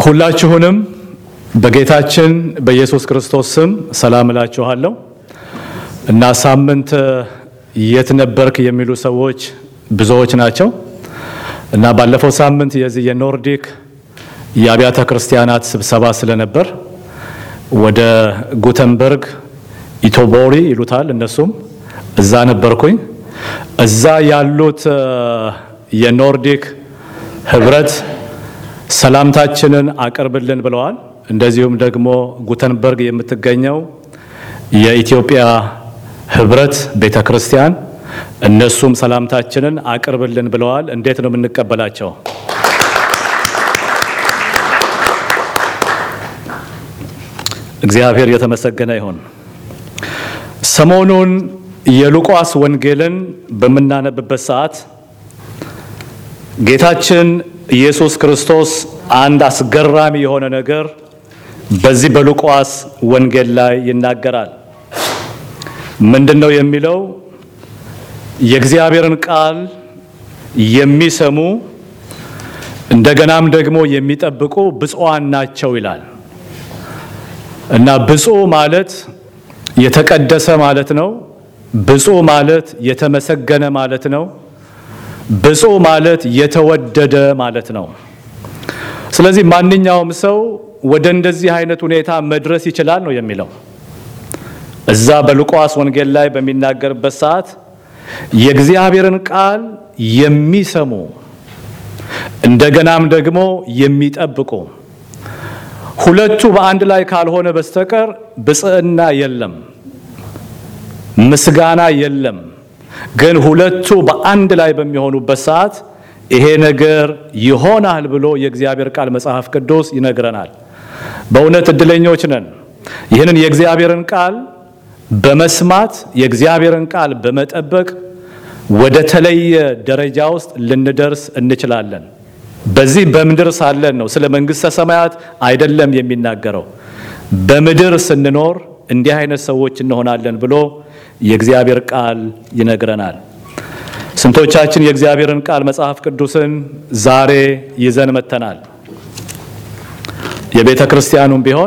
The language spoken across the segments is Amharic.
ሁላችሁንም በጌታችን በኢየሱስ ክርስቶስ ስም ሰላም እላችኋለሁ እና ሳምንት የት ነበርክ የሚሉ ሰዎች ብዙዎች ናቸው እና ባለፈው ሳምንት የዚህ የኖርዲክ የአብያተ ክርስቲያናት ስብሰባ ስለነበር ወደ ጉተንበርግ ኢቶቦሪ ይሉታል እነሱም እዛ ነበርኩኝ። እዛ ያሉት የኖርዲክ ህብረት ሰላምታችንን አቅርብልን ብለዋል። እንደዚሁም ደግሞ ጉተንበርግ የምትገኘው የኢትዮጵያ ህብረት ቤተ ክርስቲያን እነሱም ሰላምታችንን አቅርብልን ብለዋል። እንዴት ነው የምንቀበላቸው? እግዚአብሔር የተመሰገነ ይሁን። ሰሞኑን የሉቃስ ወንጌልን በምናነብበት ሰዓት ጌታችን ኢየሱስ ክርስቶስ አንድ አስገራሚ የሆነ ነገር በዚህ በሉቃስ ወንጌል ላይ ይናገራል። ምንድን ነው የሚለው? የእግዚአብሔርን ቃል የሚሰሙ እንደገናም ደግሞ የሚጠብቁ ብፁዓን ናቸው ይላል እና ብፁዕ ማለት የተቀደሰ ማለት ነው። ብፁዕ ማለት የተመሰገነ ማለት ነው። ብፁዕ ማለት የተወደደ ማለት ነው። ስለዚህ ማንኛውም ሰው ወደ እንደዚህ አይነት ሁኔታ መድረስ ይችላል ነው የሚለው። እዛ በሉቃስ ወንጌል ላይ በሚናገርበት ሰዓት የእግዚአብሔርን ቃል የሚሰሙ እንደገናም ደግሞ የሚጠብቁ ሁለቱ በአንድ ላይ ካልሆነ በስተቀር ብጽዕና የለም፣ ምስጋና የለም። ግን ሁለቱ በአንድ ላይ በሚሆኑበት ሰዓት ይሄ ነገር ይሆናል ብሎ የእግዚአብሔር ቃል መጽሐፍ ቅዱስ ይነግረናል። በእውነት እድለኞች ነን። ይህንን የእግዚአብሔርን ቃል በመስማት የእግዚአብሔርን ቃል በመጠበቅ ወደ ተለየ ደረጃ ውስጥ ልንደርስ እንችላለን። በዚህ በምድር ሳለን ነው፣ ስለ መንግሥተ ሰማያት አይደለም የሚናገረው። በምድር ስንኖር እንዲህ አይነት ሰዎች እንሆናለን ብሎ የእግዚአብሔር ቃል ይነግረናል። ስንቶቻችን የእግዚአብሔርን ቃል መጽሐፍ ቅዱስን ዛሬ ይዘን መተናል? የቤተ ክርስቲያኑም ቢሆን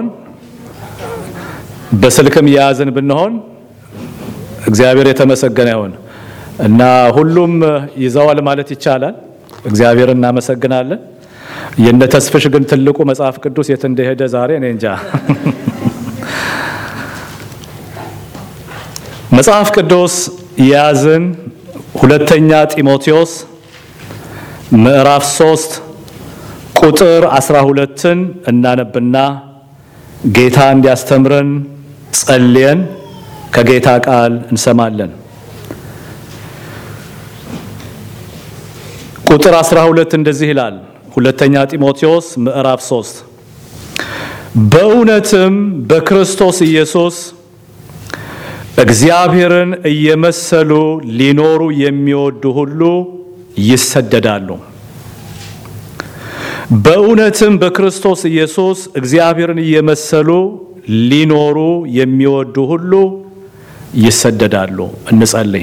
በስልክም የያዝን ብንሆን እግዚአብሔር የተመሰገነ ይሁን እና ሁሉም ይዘዋል ማለት ይቻላል። እግዚአብሔር እናመሰግናለን። የነ ተስፍሽ ግን ትልቁ መጽሐፍ ቅዱስ የት እንደሄደ ዛሬ እኔ እንጃ። መጽሐፍ ቅዱስ የያዝን ሁለተኛ ጢሞቴዎስ ምዕራፍ ሶስት ቁጥር አስራ ሁለትን እናነብና ጌታ እንዲያስተምረን ጸልየን ከጌታ ቃል እንሰማለን። ቁጥር 12 እንደዚህ ይላል። ሁለተኛ ጢሞቴዎስ ምዕራፍ 3 በእውነትም በክርስቶስ ኢየሱስ እግዚአብሔርን እየመሰሉ ሊኖሩ የሚወዱ ሁሉ ይሰደዳሉ። በእውነትም በክርስቶስ ኢየሱስ እግዚአብሔርን እየመሰሉ ሊኖሩ የሚወዱ ሁሉ ይሰደዳሉ። እንጸልይ።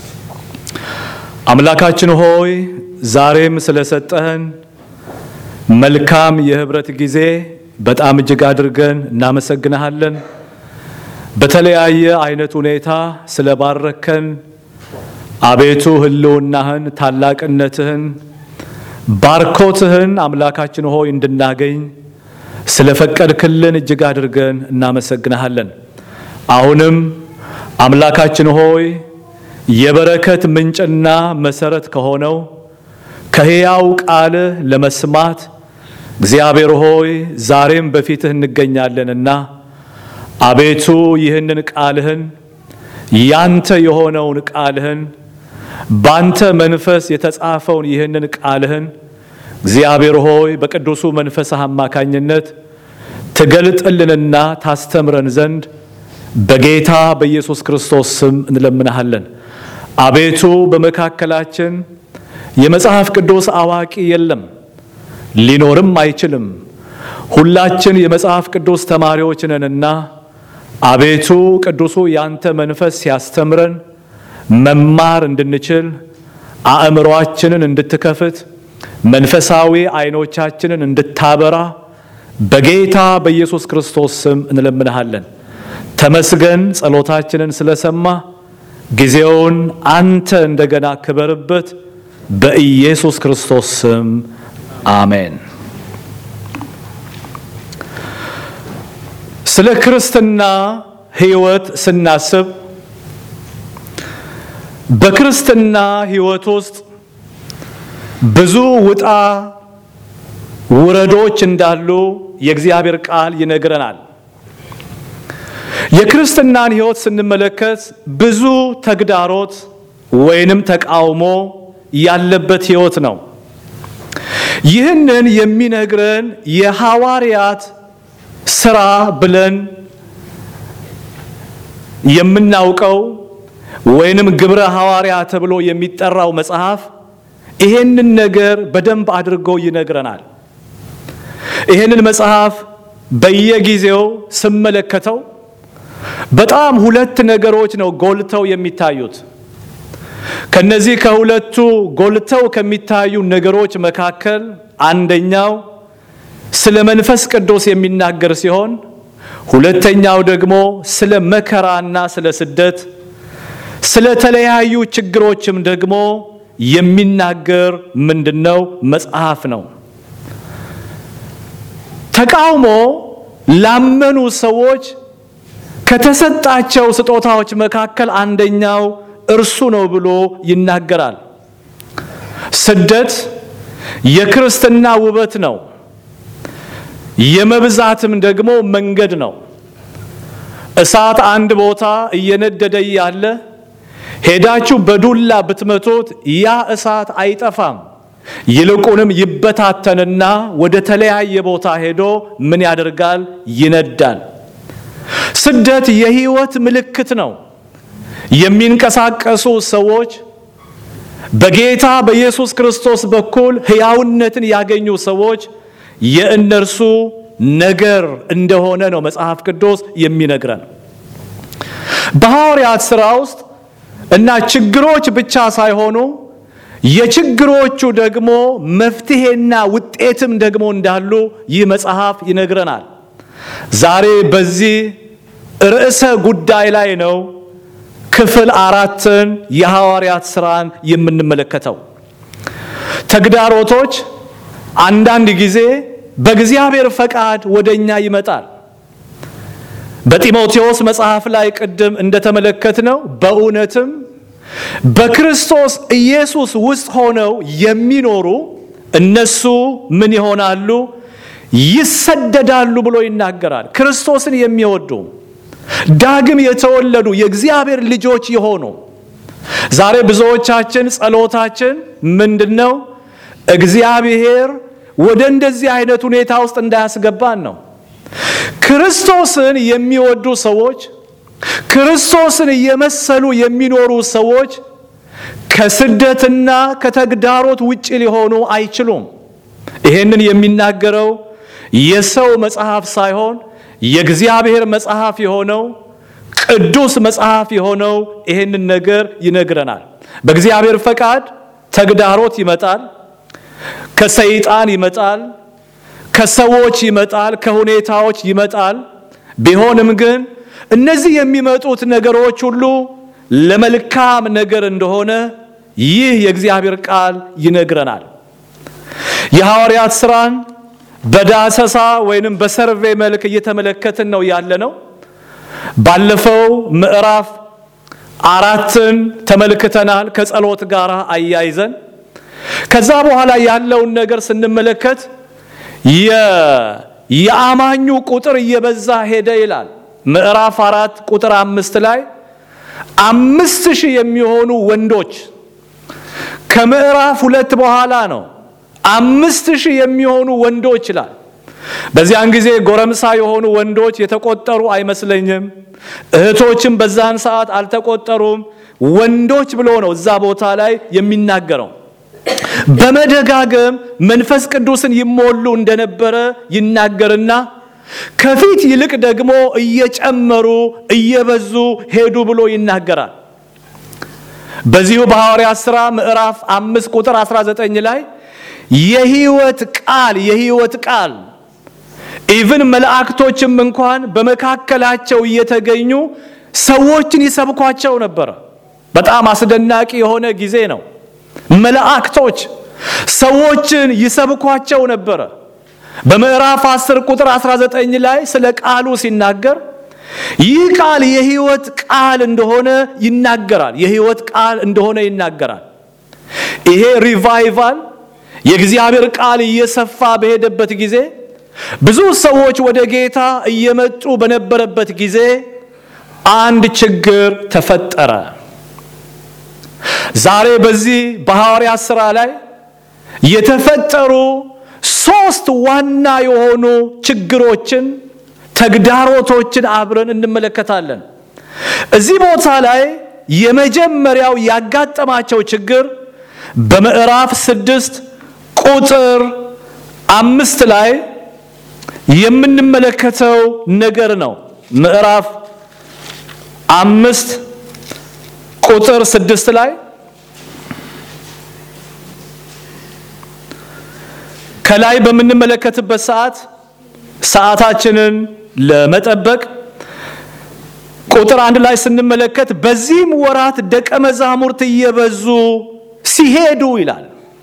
አምላካችን ሆይ ዛሬም ስለሰጠህን መልካም የህብረት ጊዜ በጣም እጅግ አድርገን እናመሰግንሃለን። በተለያየ አይነት ሁኔታ ስለባረከን አቤቱ ህልውናህን፣ ታላቅነትህን፣ ባርኮትህን አምላካችን ሆይ እንድናገኝ ስለፈቀድክልን እጅግ አድርገን እናመሰግንሃለን። አሁንም አምላካችን ሆይ የበረከት ምንጭና መሰረት ከሆነው ከሕያው ቃልህ ለመስማት እግዚአብሔር ሆይ ዛሬም በፊትህ እንገኛለንና አቤቱ ይህንን ቃልህን ያንተ የሆነውን ቃልህን ባንተ መንፈስ የተጻፈውን ይህንን ቃልህን እግዚአብሔር ሆይ በቅዱሱ መንፈስህ አማካኝነት ትገልጥልንና ታስተምረን ዘንድ በጌታ በኢየሱስ ክርስቶስ ስም እንለምናሃለን። አቤቱ በመካከላችን የመጽሐፍ ቅዱስ አዋቂ የለም፣ ሊኖርም አይችልም። ሁላችን የመጽሐፍ ቅዱስ ተማሪዎች ነንና አቤቱ ቅዱሱ ያንተ መንፈስ ሲያስተምረን መማር እንድንችል አእምሮአችንን እንድትከፍት መንፈሳዊ አይኖቻችንን እንድታበራ በጌታ በኢየሱስ ክርስቶስ ስም እንለምንሃለን። ተመስገን፣ ጸሎታችንን ስለሰማ ጊዜውን አንተ እንደገና ክበርበት። በኢየሱስ ክርስቶስ ስም አሜን። ስለ ክርስትና ሕይወት ስናስብ በክርስትና ሕይወት ውስጥ ብዙ ውጣ ውረዶች እንዳሉ የእግዚአብሔር ቃል ይነግረናል። የክርስትናን ሕይወት ስንመለከት ብዙ ተግዳሮት ወይንም ተቃውሞ ያለበት ሕይወት ነው። ይህንን የሚነግረን የሐዋርያት ስራ ብለን የምናውቀው ወይንም ግብረ ሐዋርያ ተብሎ የሚጠራው መጽሐፍ ይሄንን ነገር በደንብ አድርጎ ይነግረናል። ይሄንን መጽሐፍ በየጊዜው ስመለከተው በጣም ሁለት ነገሮች ነው ጎልተው የሚታዩት። ከነዚህ ከሁለቱ ጎልተው ከሚታዩ ነገሮች መካከል አንደኛው ስለ መንፈስ ቅዱስ የሚናገር ሲሆን ሁለተኛው ደግሞ ስለ መከራና ስለ ስደት፣ ስለ ተለያዩ ችግሮችም ደግሞ የሚናገር ምንድነው መጽሐፍ ነው። ተቃውሞ ላመኑ ሰዎች ከተሰጣቸው ስጦታዎች መካከል አንደኛው እርሱ ነው ብሎ ይናገራል። ስደት የክርስትና ውበት ነው። የመብዛትም ደግሞ መንገድ ነው። እሳት አንድ ቦታ እየነደደ ያለ ሄዳችሁ በዱላ ብትመቱት ያ እሳት አይጠፋም። ይልቁንም ይበታተንና ወደ ተለያየ ቦታ ሄዶ ምን ያደርጋል? ይነዳል። ስደት የሕይወት ምልክት ነው። የሚንቀሳቀሱ ሰዎች በጌታ በኢየሱስ ክርስቶስ በኩል ሕያውነትን ያገኙ ሰዎች የእነርሱ ነገር እንደሆነ ነው መጽሐፍ ቅዱስ የሚነግረን። በሐዋርያት ሥራ ውስጥ እና ችግሮች ብቻ ሳይሆኑ የችግሮቹ ደግሞ መፍትሄና ውጤትም ደግሞ እንዳሉ ይህ መጽሐፍ ይነግረናል። ዛሬ በዚህ ርዕሰ ጉዳይ ላይ ነው ክፍል አራትን የሐዋርያት ሥራን የምንመለከተው። ተግዳሮቶች አንዳንድ ጊዜ በእግዚአብሔር ፈቃድ ወደኛ ይመጣል። በጢሞቴዎስ መጽሐፍ ላይ ቅድም እንደተመለከትነው በእውነትም በክርስቶስ ኢየሱስ ውስጥ ሆነው የሚኖሩ እነሱ ምን ይሆናሉ? ይሰደዳሉ ብሎ ይናገራል። ክርስቶስን የሚወዱ ዳግም የተወለዱ የእግዚአብሔር ልጆች የሆኑ ዛሬ ብዙዎቻችን ጸሎታችን ምንድን ነው? እግዚአብሔር ወደ እንደዚህ አይነት ሁኔታ ውስጥ እንዳያስገባን ነው። ክርስቶስን የሚወዱ ሰዎች ክርስቶስን እየመሰሉ የሚኖሩ ሰዎች ከስደትና ከተግዳሮት ውጭ ሊሆኑ አይችሉም። ይሄንን የሚናገረው የሰው መጽሐፍ ሳይሆን የእግዚአብሔር መጽሐፍ የሆነው ቅዱስ መጽሐፍ የሆነው ይሄንን ነገር ይነግረናል። በእግዚአብሔር ፈቃድ ተግዳሮት ይመጣል፣ ከሰይጣን ይመጣል፣ ከሰዎች ይመጣል፣ ከሁኔታዎች ይመጣል። ቢሆንም ግን እነዚህ የሚመጡት ነገሮች ሁሉ ለመልካም ነገር እንደሆነ ይህ የእግዚአብሔር ቃል ይነግረናል። የሐዋርያት ሥራን በዳሰሳ ወይንም በሰርቬ መልክ እየተመለከትን ነው ያለ ነው። ባለፈው ምዕራፍ አራትን ተመልክተናል ከጸሎት ጋር አያይዘን። ከዛ በኋላ ያለውን ነገር ስንመለከት የአማኙ ቁጥር እየበዛ ሄደ ይላል። ምዕራፍ አራት ቁጥር አምስት ላይ አምስት ሺህ የሚሆኑ ወንዶች ከምዕራፍ ሁለት በኋላ ነው አምስት ሺህ የሚሆኑ ወንዶች ይላል። በዚያን ጊዜ ጎረምሳ የሆኑ ወንዶች የተቆጠሩ አይመስለኝም። እህቶችም በዛን ሰዓት አልተቆጠሩም። ወንዶች ብሎ ነው እዛ ቦታ ላይ የሚናገረው። በመደጋገም መንፈስ ቅዱስን ይሞሉ እንደነበረ ይናገርና ከፊት ይልቅ ደግሞ እየጨመሩ እየበዙ ሄዱ ብሎ ይናገራል። በዚሁ በሐዋርያት ሥራ ምዕራፍ አምስት ቁጥር 19 ላይ የሕይወት ቃል የሕይወት ቃል ኢቭን መላእክቶችም እንኳን በመካከላቸው እየተገኙ ሰዎችን ይሰብኳቸው ነበረ። በጣም አስደናቂ የሆነ ጊዜ ነው። መላእክቶች ሰዎችን ይሰብኳቸው ነበረ። በምዕራፍ 10 ቁጥር 19 ላይ ስለ ቃሉ ሲናገር ይህ ቃል የሕይወት ቃል እንደሆነ ይናገራል። የሕይወት ቃል እንደሆነ ይናገራል። ይሄ ሪቫይቫል የእግዚአብሔር ቃል እየሰፋ በሄደበት ጊዜ ብዙ ሰዎች ወደ ጌታ እየመጡ በነበረበት ጊዜ አንድ ችግር ተፈጠረ። ዛሬ በዚህ በሐዋርያት ሥራ ላይ የተፈጠሩ ሶስት ዋና የሆኑ ችግሮችን፣ ተግዳሮቶችን አብረን እንመለከታለን። እዚህ ቦታ ላይ የመጀመሪያው ያጋጠማቸው ችግር በምዕራፍ ስድስት ቁጥር አምስት ላይ የምንመለከተው ነገር ነው። ምዕራፍ አምስት ቁጥር ስድስት ላይ ከላይ በምንመለከትበት ሰዓት ሰዓታችንን ለመጠበቅ ቁጥር አንድ ላይ ስንመለከት በዚህም ወራት ደቀ መዛሙርት እየበዙ ሲሄዱ ይላል።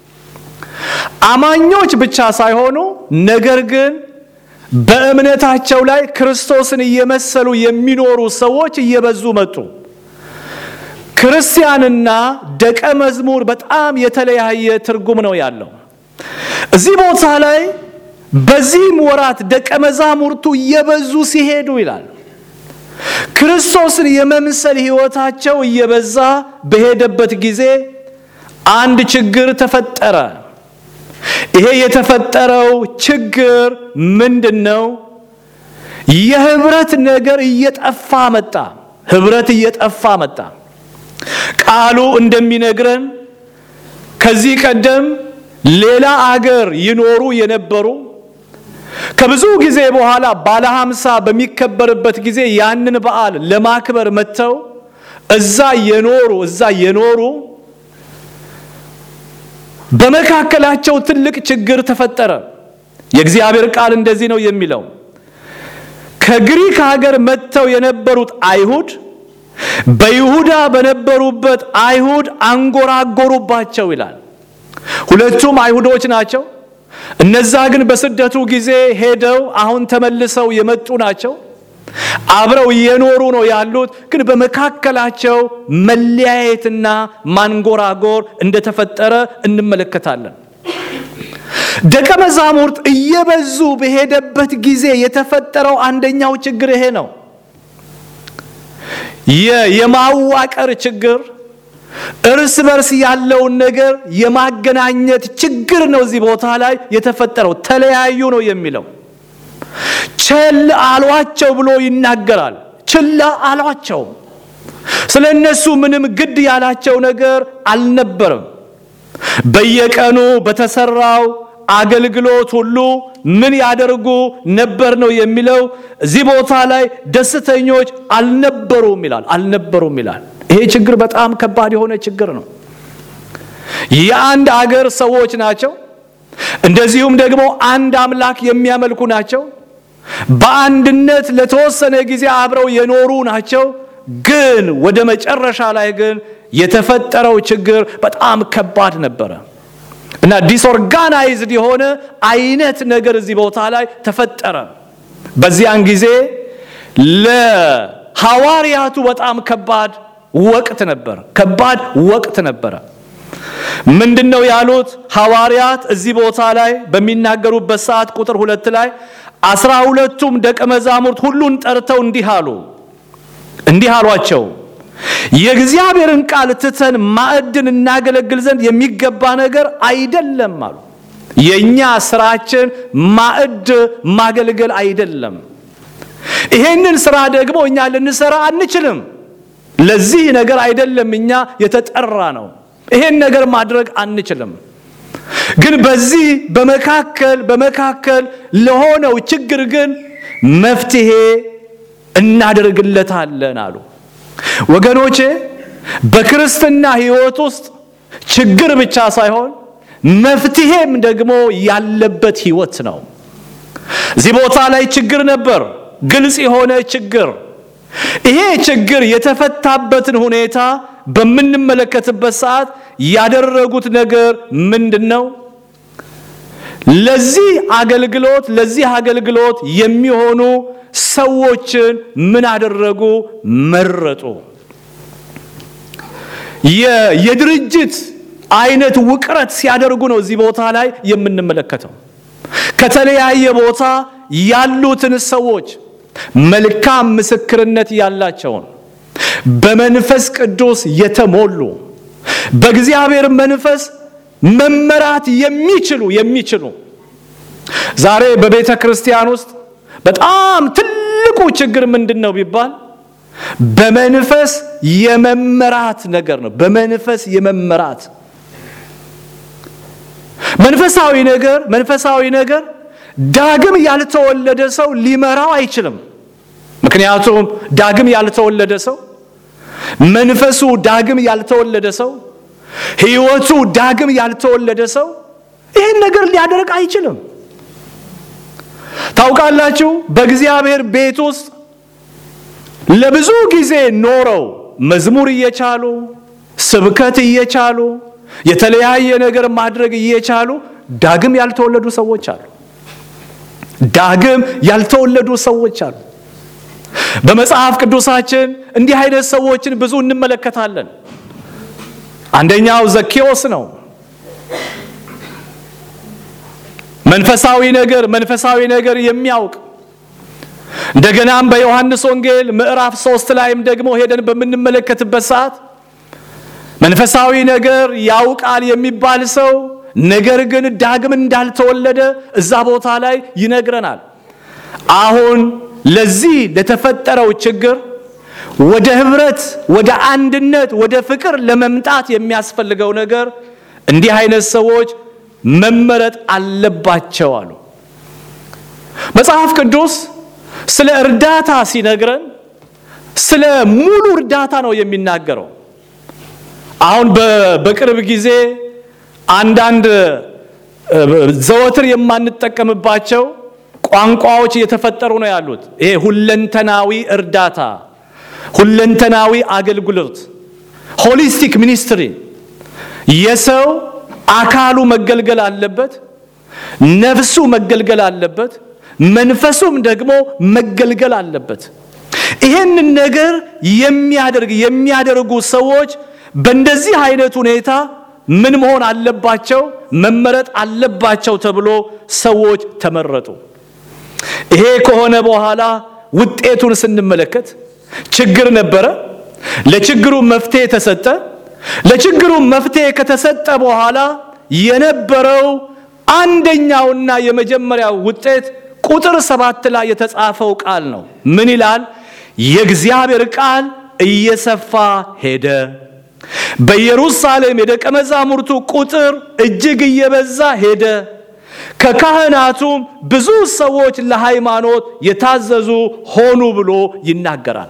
አማኞች ብቻ ሳይሆኑ ነገር ግን በእምነታቸው ላይ ክርስቶስን እየመሰሉ የሚኖሩ ሰዎች እየበዙ መጡ። ክርስቲያንና ደቀ መዝሙር በጣም የተለያየ ትርጉም ነው ያለው። እዚህ ቦታ ላይ በዚህም ወራት ደቀ መዛሙርቱ እየበዙ ሲሄዱ ይላል። ክርስቶስን የመምሰል ሕይወታቸው እየበዛ በሄደበት ጊዜ አንድ ችግር ተፈጠረ። ይሄ የተፈጠረው ችግር ምንድን ነው? የህብረት ነገር እየጠፋ መጣ። ህብረት እየጠፋ መጣ። ቃሉ እንደሚነግረን ከዚህ ቀደም ሌላ አገር ይኖሩ የነበሩ ከብዙ ጊዜ በኋላ ባለ ሀምሳ በሚከበርበት ጊዜ ያንን በዓል ለማክበር መጥተው እዛ የኖሩ እዛ የኖሩ በመካከላቸው ትልቅ ችግር ተፈጠረ። የእግዚአብሔር ቃል እንደዚህ ነው የሚለው ከግሪክ ሀገር መጥተው የነበሩት አይሁድ በይሁዳ በነበሩበት አይሁድ አንጎራጎሩባቸው ይላል። ሁለቱም አይሁዶች ናቸው። እነዛ ግን በስደቱ ጊዜ ሄደው አሁን ተመልሰው የመጡ ናቸው። አብረው እየኖሩ ነው ያሉት። ግን በመካከላቸው መለያየትና ማንጎራጎር እንደተፈጠረ እንመለከታለን። ደቀ መዛሙርት እየበዙ በሄደበት ጊዜ የተፈጠረው አንደኛው ችግር ይሄ ነው። የማዋቀር ችግር፣ እርስ በርስ ያለውን ነገር የማገናኘት ችግር ነው። እዚህ ቦታ ላይ የተፈጠረው ተለያዩ ነው የሚለው ቸል አሏቸው ብሎ ይናገራል። ችላ አሏቸው። ስለ እነሱ ምንም ግድ ያላቸው ነገር አልነበረም። በየቀኑ በተሰራው አገልግሎት ሁሉ ምን ያደርጉ ነበር ነው የሚለው። እዚህ ቦታ ላይ ደስተኞች አልነበሩም ይላል። አልነበሩም ይላል። ይሄ ችግር በጣም ከባድ የሆነ ችግር ነው። የአንድ አገር ሰዎች ናቸው። እንደዚሁም ደግሞ አንድ አምላክ የሚያመልኩ ናቸው። በአንድነት ለተወሰነ ጊዜ አብረው የኖሩ ናቸው። ግን ወደ መጨረሻ ላይ ግን የተፈጠረው ችግር በጣም ከባድ ነበረ እና ዲስኦርጋናይዝድ የሆነ አይነት ነገር እዚህ ቦታ ላይ ተፈጠረ። በዚያን ጊዜ ለሐዋርያቱ በጣም ከባድ ወቅት ነበር። ከባድ ወቅት ነበረ። ምንድን ነው ያሉት ሐዋርያት እዚህ ቦታ ላይ በሚናገሩበት ሰዓት ቁጥር ሁለት ላይ አስራ ሁለቱም ደቀ መዛሙርት ሁሉን ጠርተው እንዲህ አሉ እንዲህ አሏቸው የእግዚአብሔርን ቃል ትተን ማዕድን እናገለግል ዘንድ የሚገባ ነገር አይደለም አሉ። የእኛ ስራችን ማዕድ ማገልገል አይደለም። ይሄንን ስራ ደግሞ እኛ ልንሰራ አንችልም። ለዚህ ነገር አይደለም እኛ የተጠራ ነው። ይሄን ነገር ማድረግ አንችልም። ግን በዚህ በመካከል በመካከል ለሆነው ችግር ግን መፍትሄ እናደርግለታለን አሉ። ወገኖቼ በክርስትና ሕይወት ውስጥ ችግር ብቻ ሳይሆን መፍትሄም ደግሞ ያለበት ሕይወት ነው። እዚህ ቦታ ላይ ችግር ነበር፣ ግልጽ የሆነ ችግር። ይሄ ችግር የተፈታበትን ሁኔታ በምንመለከትበት ሰዓት ያደረጉት ነገር ምንድን ነው? ለዚህ አገልግሎት ለዚህ አገልግሎት የሚሆኑ ሰዎችን ምን አደረጉ? መረጡ። የድርጅት አይነት ውቅረት ሲያደርጉ ነው እዚህ ቦታ ላይ የምንመለከተው። ከተለያየ ቦታ ያሉትን ሰዎች መልካም ምስክርነት ያላቸውን በመንፈስ ቅዱስ የተሞሉ በእግዚአብሔር መንፈስ መመራት የሚችሉ የሚችሉ ዛሬ በቤተ ክርስቲያን ውስጥ በጣም ትልቁ ችግር ምንድን ነው ቢባል በመንፈስ የመመራት ነገር ነው። በመንፈስ የመመራት መንፈሳዊ ነገር መንፈሳዊ ነገር ዳግም ያልተወለደ ሰው ሊመራው አይችልም። ምክንያቱም ዳግም ያልተወለደ ሰው መንፈሱ ዳግም ያልተወለደ ሰው ሕይወቱ ዳግም ያልተወለደ ሰው ይህን ነገር ሊያደርግ አይችልም። ታውቃላችሁ፣ በእግዚአብሔር ቤት ውስጥ ለብዙ ጊዜ ኖረው መዝሙር እየቻሉ ስብከት እየቻሉ የተለያየ ነገር ማድረግ እየቻሉ ዳግም ያልተወለዱ ሰዎች አሉ። ዳግም ያልተወለዱ ሰዎች አሉ። በመጽሐፍ ቅዱሳችን እንዲህ አይነት ሰዎችን ብዙ እንመለከታለን። አንደኛው ዘኬዎስ ነው። መንፈሳዊ ነገር መንፈሳዊ ነገር የሚያውቅ እንደገናም በዮሐንስ ወንጌል ምዕራፍ ሶስት ላይም ደግሞ ሄደን በምንመለከትበት ሰዓት መንፈሳዊ ነገር ያውቃል የሚባል ሰው ነገር ግን ዳግም እንዳልተወለደ እዛ ቦታ ላይ ይነግረናል። አሁን ለዚህ ለተፈጠረው ችግር ወደ ህብረት፣ ወደ አንድነት፣ ወደ ፍቅር ለመምጣት የሚያስፈልገው ነገር እንዲህ አይነት ሰዎች መመረጥ አለባቸው አሉ። መጽሐፍ ቅዱስ ስለ እርዳታ ሲነግረን ስለ ሙሉ እርዳታ ነው የሚናገረው። አሁን በቅርብ ጊዜ አንዳንድ ዘወትር የማንጠቀምባቸው ቋንቋዎች እየተፈጠሩ ነው ያሉት። ይሄ ሁለንተናዊ እርዳታ፣ ሁለንተናዊ አገልግሎት፣ ሆሊስቲክ ሚኒስትሪ የሰው አካሉ መገልገል አለበት፣ ነፍሱ መገልገል አለበት፣ መንፈሱም ደግሞ መገልገል አለበት። ይህንን ነገር የሚያደርግ የሚያደርጉ ሰዎች በእንደዚህ አይነት ሁኔታ ምን መሆን አለባቸው? መመረጥ አለባቸው ተብሎ ሰዎች ተመረጡ። ይሄ ከሆነ በኋላ ውጤቱን ስንመለከት ችግር ነበረ። ለችግሩ መፍትሄ ተሰጠ። ለችግሩ መፍትሄ ከተሰጠ በኋላ የነበረው አንደኛውና የመጀመሪያው ውጤት ቁጥር ሰባት ላይ የተጻፈው ቃል ነው። ምን ይላል? የእግዚአብሔር ቃል እየሰፋ ሄደ። በኢየሩሳሌም የደቀ መዛሙርቱ ቁጥር እጅግ እየበዛ ሄደ። ከካህናቱም ብዙ ሰዎች ለሃይማኖት የታዘዙ ሆኑ ብሎ ይናገራል።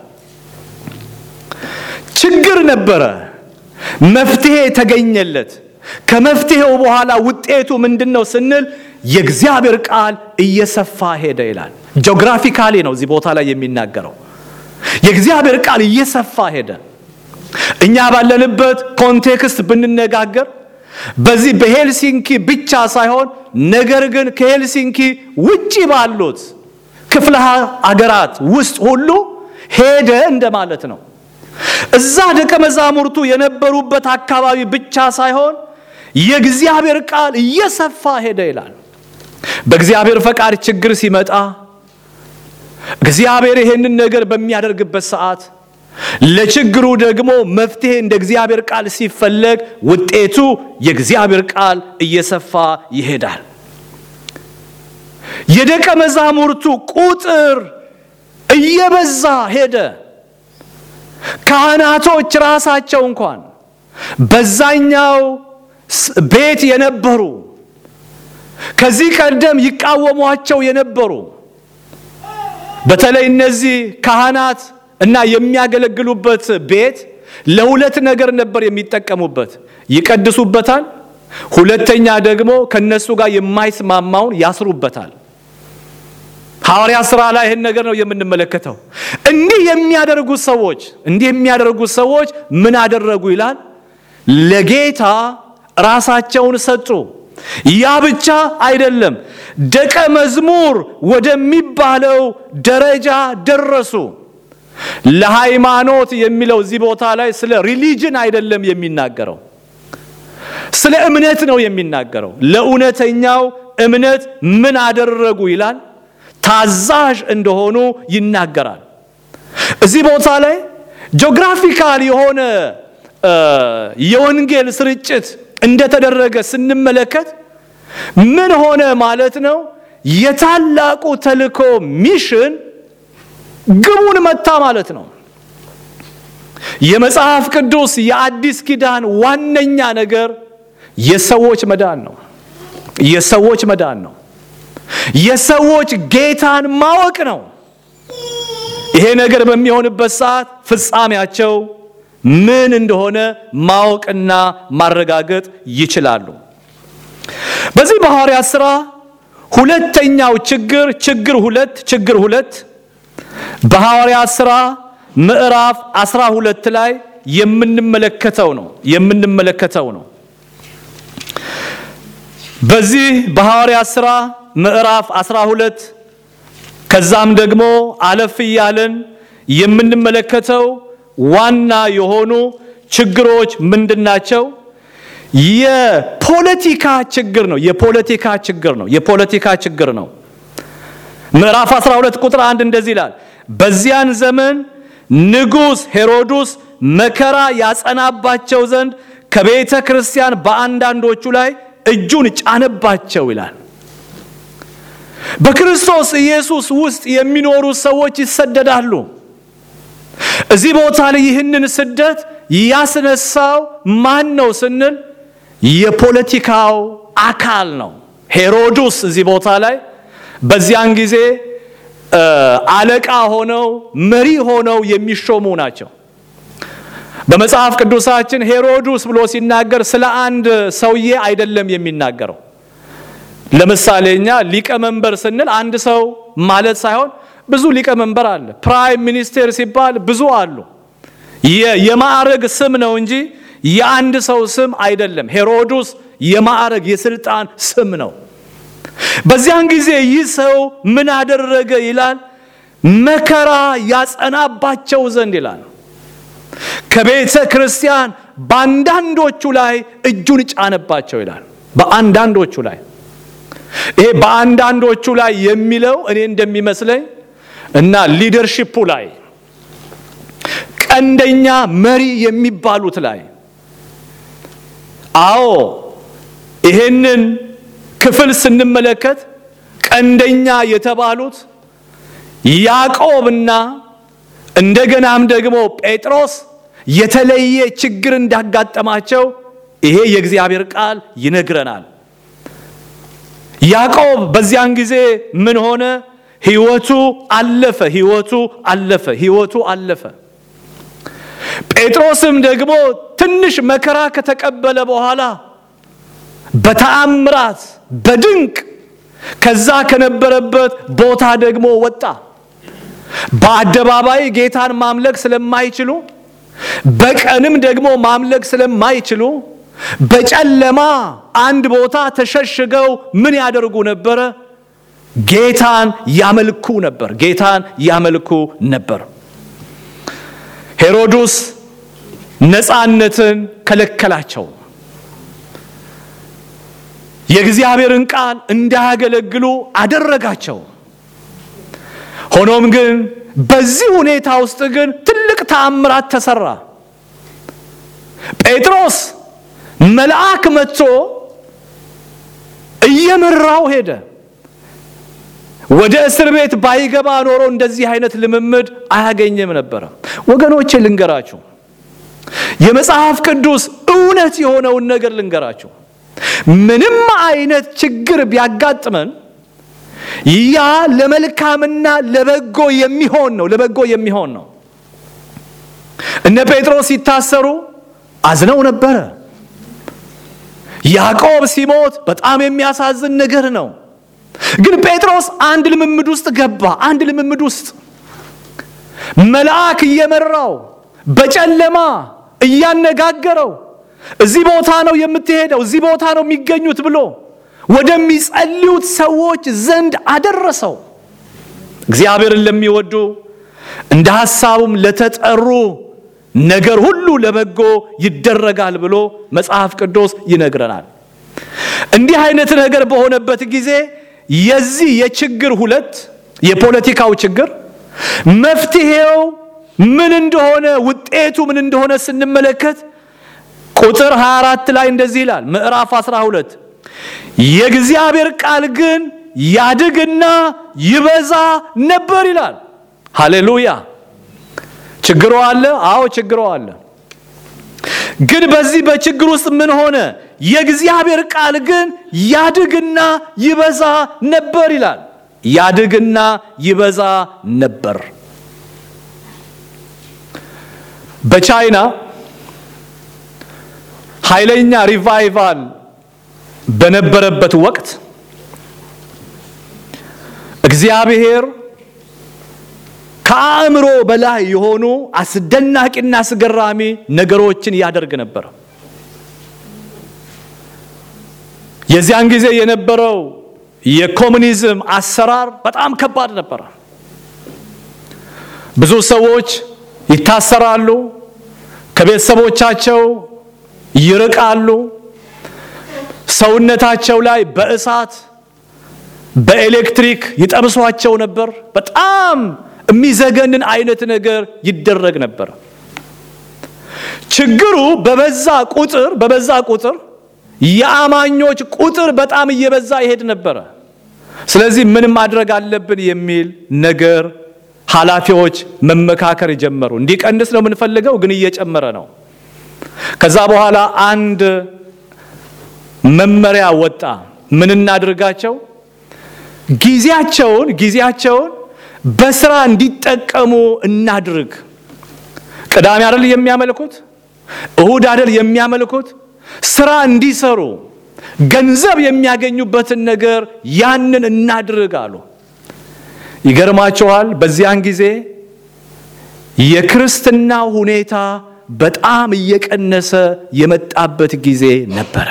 ችግር ነበረ፣ መፍትሄ ተገኘለት። ከመፍትሄው በኋላ ውጤቱ ምንድን ነው ስንል የእግዚአብሔር ቃል እየሰፋ ሄደ ይላል። ጂኦግራፊካሊ ነው እዚህ ቦታ ላይ የሚናገረው። የእግዚአብሔር ቃል እየሰፋ ሄደ። እኛ ባለንበት ኮንቴክስት ብንነጋገር በዚህ በሄልሲንኪ ብቻ ሳይሆን ነገር ግን ከሄልሲንኪ ውጪ ባሉት ክፍለ አገራት ውስጥ ሁሉ ሄደ እንደማለት ነው። እዛ ደቀ መዛሙርቱ የነበሩበት አካባቢ ብቻ ሳይሆን የእግዚአብሔር ቃል እየሰፋ ሄደ ይላል። በእግዚአብሔር ፈቃድ ችግር ሲመጣ እግዚአብሔር ይሄንን ነገር በሚያደርግበት ሰዓት ለችግሩ ደግሞ መፍትሄ እንደ እግዚአብሔር ቃል ሲፈለግ ውጤቱ የእግዚአብሔር ቃል እየሰፋ ይሄዳል። የደቀ መዛሙርቱ ቁጥር እየበዛ ሄደ። ካህናቶች ራሳቸው እንኳን በዛኛው ቤት የነበሩ ከዚህ ቀደም ይቃወሟቸው የነበሩ በተለይ እነዚህ ካህናት እና የሚያገለግሉበት ቤት ለሁለት ነገር ነበር የሚጠቀሙበት። ይቀድሱበታል፣ ሁለተኛ ደግሞ ከነሱ ጋር የማይስማማውን ያስሩበታል። ሐዋርያ ሥራ ላይ ይህን ነገር ነው የምንመለከተው። እንዲህ የሚያደርጉ ሰዎች እንዲህ የሚያደርጉ ሰዎች ምን አደረጉ ይላል? ለጌታ ራሳቸውን ሰጡ። ያ ብቻ አይደለም፣ ደቀ መዝሙር ወደሚባለው ደረጃ ደረሱ። ለሃይማኖት የሚለው እዚህ ቦታ ላይ ስለ ሪሊጅን አይደለም የሚናገረው፣ ስለ እምነት ነው የሚናገረው። ለእውነተኛው እምነት ምን አደረጉ ይላል? ታዛዥ እንደሆኑ ይናገራል። እዚህ ቦታ ላይ ጂኦግራፊካል የሆነ የወንጌል ስርጭት እንደተደረገ ስንመለከት ምን ሆነ ማለት ነው? የታላቁ ተልእኮ ሚሽን ግቡን መታ ማለት ነው። የመጽሐፍ ቅዱስ የአዲስ ኪዳን ዋነኛ ነገር የሰዎች መዳን ነው። የሰዎች መዳን ነው። የሰዎች ጌታን ማወቅ ነው። ይሄ ነገር በሚሆንበት ሰዓት ፍጻሜያቸው ምን እንደሆነ ማወቅና ማረጋገጥ ይችላሉ። በዚህ በሐዋርያት ሥራ ሁለተኛው ችግር ችግር ሁለት ችግር ሁለት በሐዋርያት ሥራ ምዕራፍ 12 ላይ የምንመለከተው ነው የምንመለከተው ነው። በዚህ በሐዋርያት ሥራ ምዕራፍ 12 ከዛም ደግሞ አለፍ እያለን የምንመለከተው ዋና የሆኑ ችግሮች ምንድናቸው? የፖለቲካ ችግር ነው። የፖለቲካ ችግር ነው። የፖለቲካ ችግር ነው። ምዕራፍ 12 ቁጥር አንድ እንደዚህ ይላል፣ በዚያን ዘመን ንጉሥ ሄሮድስ መከራ ያጸናባቸው ዘንድ ከቤተ ክርስቲያን በአንዳንዶቹ ላይ እጁን ጫነባቸው ይላል። በክርስቶስ ኢየሱስ ውስጥ የሚኖሩ ሰዎች ይሰደዳሉ። እዚህ ቦታ ላይ ይህንን ስደት ያስነሳው ማን ነው ስንል የፖለቲካው አካል ነው። ሄሮድስ እዚህ ቦታ ላይ በዚያን ጊዜ አለቃ ሆነው መሪ ሆነው የሚሾሙ ናቸው። በመጽሐፍ ቅዱሳችን ሄሮድስ ብሎ ሲናገር ስለ አንድ ሰውዬ አይደለም የሚናገረው። ለምሳሌ እኛ ሊቀመንበር ስንል አንድ ሰው ማለት ሳይሆን ብዙ ሊቀመንበር አለ። ፕራይም ሚኒስቴር ሲባል ብዙ አሉ። የማዕረግ ስም ነው እንጂ የአንድ ሰው ስም አይደለም። ሄሮድስ የማዕረግ የስልጣን ስም ነው። በዚያን ጊዜ ይህ ሰው ምን አደረገ ይላል? መከራ ያጸናባቸው ዘንድ ይላል ከቤተ ክርስቲያን በአንዳንዶቹ ላይ እጁን ጫነባቸው ይላል። በአንዳንዶቹ ላይ ይሄ በአንዳንዶቹ ላይ የሚለው እኔ እንደሚመስለኝ እና ሊደርሺፑ ላይ ቀንደኛ መሪ የሚባሉት ላይ አዎ ይሄንን ክፍል ስንመለከት ቀንደኛ የተባሉት ያዕቆብና እንደገናም ደግሞ ጴጥሮስ የተለየ ችግር እንዳጋጠማቸው ይሄ የእግዚአብሔር ቃል ይነግረናል። ያዕቆብ በዚያን ጊዜ ምን ሆነ? ሕይወቱ አለፈ። ሕይወቱ አለፈ። ሕይወቱ አለፈ። ጴጥሮስም ደግሞ ትንሽ መከራ ከተቀበለ በኋላ በተአምራት በድንቅ ከዛ ከነበረበት ቦታ ደግሞ ወጣ። በአደባባይ ጌታን ማምለክ ስለማይችሉ በቀንም ደግሞ ማምለክ ስለማይችሉ በጨለማ አንድ ቦታ ተሸሽገው ምን ያደርጉ ነበረ? ጌታን ያመልኩ ነበር። ጌታን ያመልኩ ነበር። ሄሮድስ ነፃነትን ከለከላቸው። የእግዚአብሔርን ቃል እንዳያገለግሉ አደረጋቸው። ሆኖም ግን በዚህ ሁኔታ ውስጥ ግን ትልቅ ተአምራት ተሰራ። ጴጥሮስ መልአክ መጥቶ እየመራው ሄደ። ወደ እስር ቤት ባይገባ ኖሮ እንደዚህ አይነት ልምምድ አያገኝም ነበረ። ወገኖቼ ልንገራችሁ፣ የመጽሐፍ ቅዱስ እውነት የሆነውን ነገር ልንገራችሁ። ምንም አይነት ችግር ቢያጋጥመን ያ ለመልካምና ለበጎ የሚሆን ነው። ለበጎ የሚሆን ነው። እነ ጴጥሮስ ሲታሰሩ አዝነው ነበረ። ያዕቆብ ሲሞት በጣም የሚያሳዝን ነገር ነው። ግን ጴጥሮስ አንድ ልምምድ ውስጥ ገባ። አንድ ልምምድ ውስጥ መልአክ እየመራው በጨለማ እያነጋገረው እዚህ ቦታ ነው የምትሄደው፣ እዚህ ቦታ ነው የሚገኙት ብሎ ወደሚጸልዩት ሰዎች ዘንድ አደረሰው። እግዚአብሔርን ለሚወዱ እንደ ሐሳቡም ለተጠሩ ነገር ሁሉ ለበጎ ይደረጋል ብሎ መጽሐፍ ቅዱስ ይነግረናል። እንዲህ አይነት ነገር በሆነበት ጊዜ የዚህ የችግር ሁለት የፖለቲካው ችግር መፍትሄው ምን እንደሆነ ውጤቱ ምን እንደሆነ ስንመለከት ቁጥር 24 ላይ እንደዚህ ይላል። ምዕራፍ 12 የእግዚአብሔር ቃል ግን ያድግና ይበዛ ነበር ይላል። ሃሌሉያ! ችግሮ አለ። አዎ ችግሮ አለ። ግን በዚህ በችግር ውስጥ ምን ሆነ? የእግዚአብሔር ቃል ግን ያድግና ይበዛ ነበር ይላል። ያድግና ይበዛ ነበር። በቻይና ኃይለኛ ሪቫይቫል በነበረበት ወቅት እግዚአብሔር ከአእምሮ በላይ የሆኑ አስደናቂና አስገራሚ ነገሮችን ያደርግ ነበር። የዚያን ጊዜ የነበረው የኮሙኒዝም አሰራር በጣም ከባድ ነበረ። ብዙ ሰዎች ይታሰራሉ፣ ከቤተሰቦቻቸው ይርቃሉ፣ ሰውነታቸው ላይ በእሳት በኤሌክትሪክ ይጠብሷቸው ነበር። በጣም የሚዘገንን አይነት ነገር ይደረግ ነበር። ችግሩ በበዛ ቁጥር በበዛ ቁጥር የአማኞች ቁጥር በጣም እየበዛ ይሄድ ነበረ። ስለዚህ ምን ማድረግ አለብን የሚል ነገር ኃላፊዎች መመካከር ጀመሩ። እንዲቀንስ ነው የምንፈልገው፣ ግን እየጨመረ ነው። ከዛ በኋላ አንድ መመሪያ ወጣ። ምን እናድርጋቸው? ጊዜያቸውን ጊዜያቸውን በስራ እንዲጠቀሙ እናድርግ። ቅዳሜ አይደል የሚያመልኩት? እሁድ አይደል የሚያመልኩት? ስራ እንዲሰሩ ገንዘብ የሚያገኙበትን ነገር ያንን እናድርግ አሉ። ይገርማችኋል። በዚያን ጊዜ የክርስትና ሁኔታ በጣም እየቀነሰ የመጣበት ጊዜ ነበረ።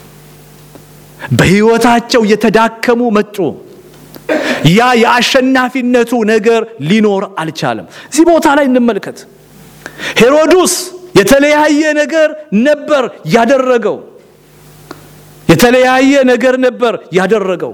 በሕይወታቸው የተዳከሙ መጡ። ያ የአሸናፊነቱ ነገር ሊኖር አልቻለም። እዚህ ቦታ ላይ እንመልከት። ሄሮድስ የተለያየ ነገር ነበር ያደረገው። የተለያየ ነገር ነበር ያደረገው።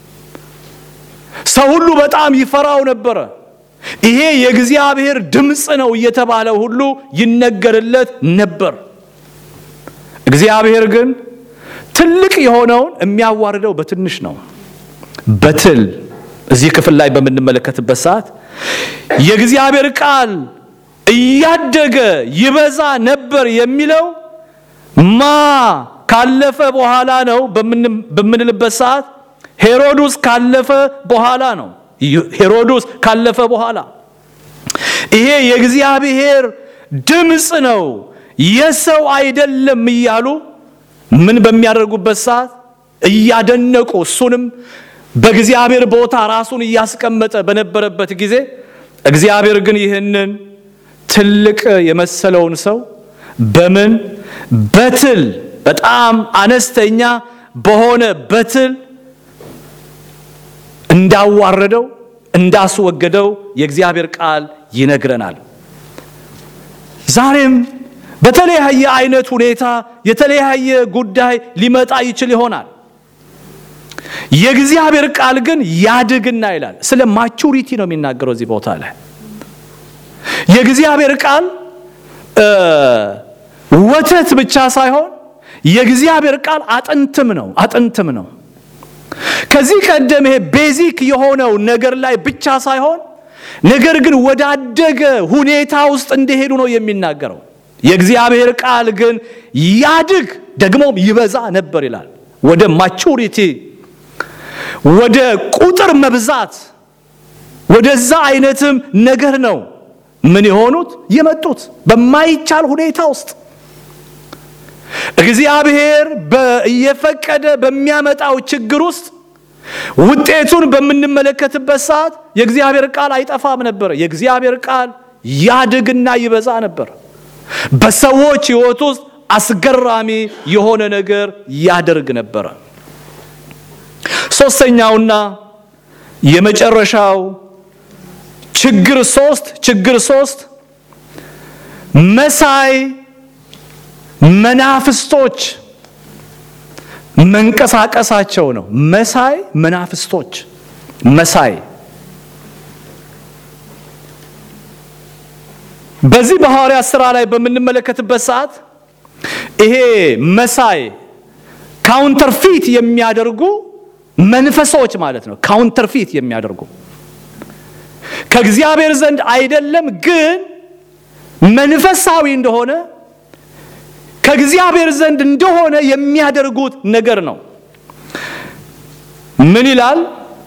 ሰው ሁሉ በጣም ይፈራው ነበረ። ይሄ የእግዚአብሔር ድምፅ ነው እየተባለ ሁሉ ይነገርለት ነበር። እግዚአብሔር ግን ትልቅ የሆነውን የሚያዋርደው በትንሽ ነው። በትል እዚህ ክፍል ላይ በምንመለከትበት ሰዓት የእግዚአብሔር ቃል እያደገ ይበዛ ነበር የሚለው ማ ካለፈ በኋላ ነው በምንልበት ሰዓት ሄሮድስ ካለፈ በኋላ ነው። ሄሮድስ ካለፈ በኋላ ይሄ የእግዚአብሔር ድምፅ ነው የሰው አይደለም እያሉ ምን በሚያደርጉበት ሰዓት እያደነቁ እሱንም በእግዚአብሔር ቦታ ራሱን እያስቀመጠ በነበረበት ጊዜ እግዚአብሔር ግን ይህንን ትልቅ የመሰለውን ሰው በምን በትል በጣም አነስተኛ በሆነ በትል እንዳዋረደው እንዳስወገደው የእግዚአብሔር ቃል ይነግረናል። ዛሬም በተለያየ አይነት ሁኔታ የተለያየ ጉዳይ ሊመጣ ይችል ይሆናል። የእግዚአብሔር ቃል ግን ያድግና ይላል። ስለ ማቹሪቲ ነው የሚናገረው እዚህ ቦታ ላይ የእግዚአብሔር ቃል ወተት ብቻ ሳይሆን የእግዚአብሔር ቃል አጥንትም ነው አጥንትም ነው። ከዚህ ቀደም ይሄ ቤዚክ የሆነው ነገር ላይ ብቻ ሳይሆን ነገር ግን ወዳደገ ሁኔታ ውስጥ እንደሄዱ ነው የሚናገረው። የእግዚአብሔር ቃል ግን ያድግ ደግሞም ይበዛ ነበር ይላል። ወደ ማቹሪቲ ወደ ቁጥር መብዛት ወደዛ አይነትም ነገር ነው ምን የሆኑት የመጡት በማይቻል ሁኔታ ውስጥ እግዚአብሔር እየፈቀደ በሚያመጣው ችግር ውስጥ ውጤቱን በምንመለከትበት ሰዓት የእግዚአብሔር ቃል አይጠፋም ነበር። የእግዚአብሔር ቃል ያድግና ይበዛ ነበር። በሰዎች ሕይወት ውስጥ አስገራሚ የሆነ ነገር ያደርግ ነበረ። ሶስተኛውና የመጨረሻው ችግር ሶስት ችግር ሶስት መሳይ መናፍስቶች መንቀሳቀሳቸው ነው። መሳይ መናፍስቶች መሳይ በዚህ በሐዋርያት ሥራ ላይ በምንመለከትበት ሰዓት ይሄ መሳይ ካውንተርፊት የሚያደርጉ መንፈሶች ማለት ነው። ካውንተርፊት የሚያደርጉ ከእግዚአብሔር ዘንድ አይደለም፣ ግን መንፈሳዊ እንደሆነ ከእግዚአብሔር ዘንድ እንደሆነ የሚያደርጉት ነገር ነው። ምን ይላል?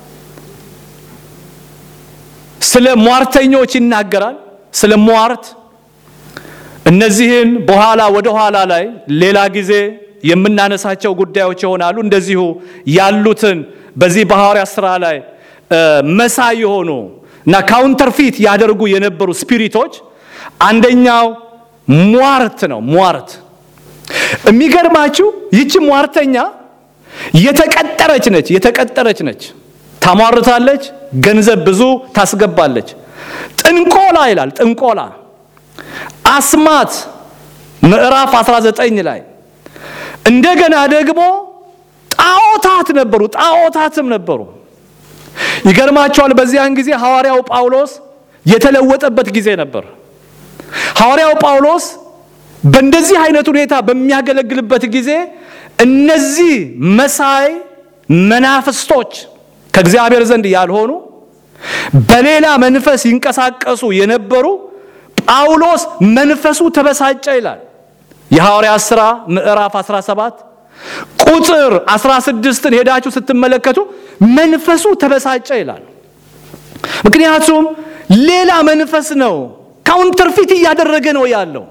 ስለ ሟርተኞች ይናገራል። ስለ ሟርት እነዚህን በኋላ ወደ ኋላ ላይ ሌላ ጊዜ የምናነሳቸው ጉዳዮች ይሆናሉ። እንደዚሁ ያሉትን በዚህ በሐዋርያት ሥራ ላይ መሳይ የሆኑ እና ካውንተርፊት ያደርጉ የነበሩ ስፒሪቶች አንደኛው ሟርት ነው። ሟርት የሚገርማችሁ ይቺ ሟርተኛ የተቀጠረች ነች። የተቀጠረች ነች። ታሟርታለች፣ ገንዘብ ብዙ ታስገባለች። ጥንቆላ ይላል። ጥንቆላ አስማት ምዕራፍ 19 ላይ እንደገና ደግሞ ጣዖታት ነበሩ። ጣዖታትም ነበሩ። ይገርማቸዋል። በዚያን ጊዜ ሐዋርያው ጳውሎስ የተለወጠበት ጊዜ ነበር። ሐዋርያው ጳውሎስ በእንደዚህ አይነት ሁኔታ በሚያገለግልበት ጊዜ እነዚህ መሳይ መናፍስቶች ከእግዚአብሔር ዘንድ ያልሆኑ በሌላ መንፈስ ይንቀሳቀሱ የነበሩ ጳውሎስ መንፈሱ ተበሳጨ ይላል። የሐዋርያት ሥራ ምዕራፍ 17 ቁጥር 16ን ሄዳችሁ ስትመለከቱ መንፈሱ ተበሳጨ ይላል። ምክንያቱም ሌላ መንፈስ ነው፣ ካውንተርፊት እያደረገ ነው ያለው።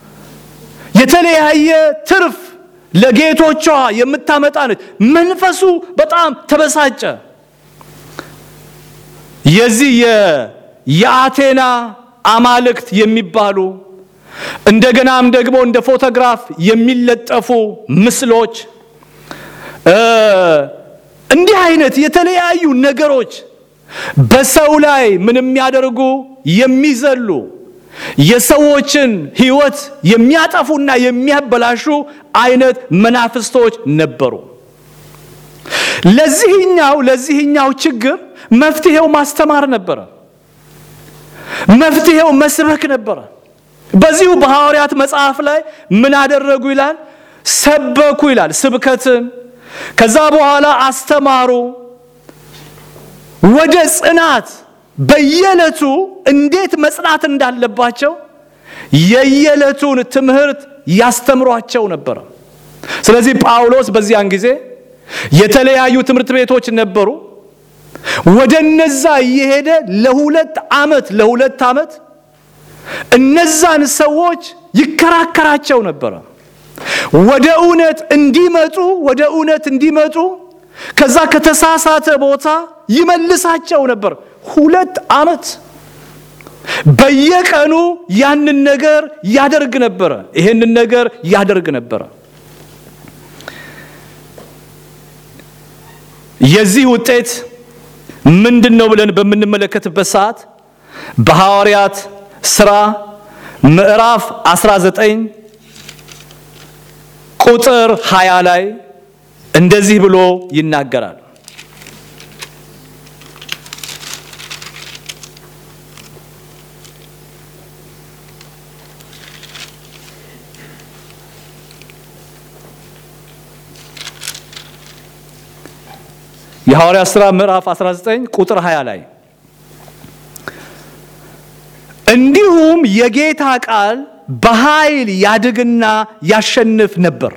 የተለያየ ትርፍ ለጌቶቿ የምታመጣ ነች። መንፈሱ በጣም ተበሳጨ። የዚህ የአቴና አማልክት የሚባሉ እንደገናም ደግሞ እንደ ፎቶግራፍ የሚለጠፉ ምስሎች እንዲህ አይነት የተለያዩ ነገሮች በሰው ላይ ምን የሚያደርጉ የሚዘሉ የሰዎችን ሕይወት የሚያጠፉና የሚያበላሹ አይነት መናፍስቶች ነበሩ። ለዚህኛው ለዚህኛው ችግር መፍትሄው ማስተማር ነበረ። መፍትሄው መስበክ ነበረ። በዚሁ በሐዋርያት መጽሐፍ ላይ ምን አደረጉ ይላል? ሰበኩ ይላል። ስብከትን ከዛ በኋላ አስተማሩ። ወደ ጽናት በየዕለቱ እንዴት መጽናት እንዳለባቸው የየዕለቱን ትምህርት ያስተምሯቸው ነበረ። ስለዚህ ጳውሎስ በዚያን ጊዜ የተለያዩ ትምህርት ቤቶች ነበሩ። ወደ እነዛ እየሄደ ለሁለት ዓመት ለሁለት ዓመት እነዛን ሰዎች ይከራከራቸው ነበረ። ወደ እውነት እንዲመጡ ወደ እውነት እንዲመጡ ከዛ ከተሳሳተ ቦታ ይመልሳቸው ነበር። ሁለት ዓመት በየቀኑ ያንን ነገር ያደርግ ነበረ። ይሄንን ነገር ያደርግ ነበረ። የዚህ ውጤት ምንድን ነው ብለን በምንመለከትበት ሰዓት በሐዋርያት ሥራ ምዕራፍ 19 ቁጥር 20 ላይ እንደዚህ ብሎ ይናገራል። የሐዋርያት ሥራ ምዕራፍ 19 ቁጥር 20 ላይ እንዲሁም የጌታ ቃል በኃይል ያድግና ያሸንፍ ነበር።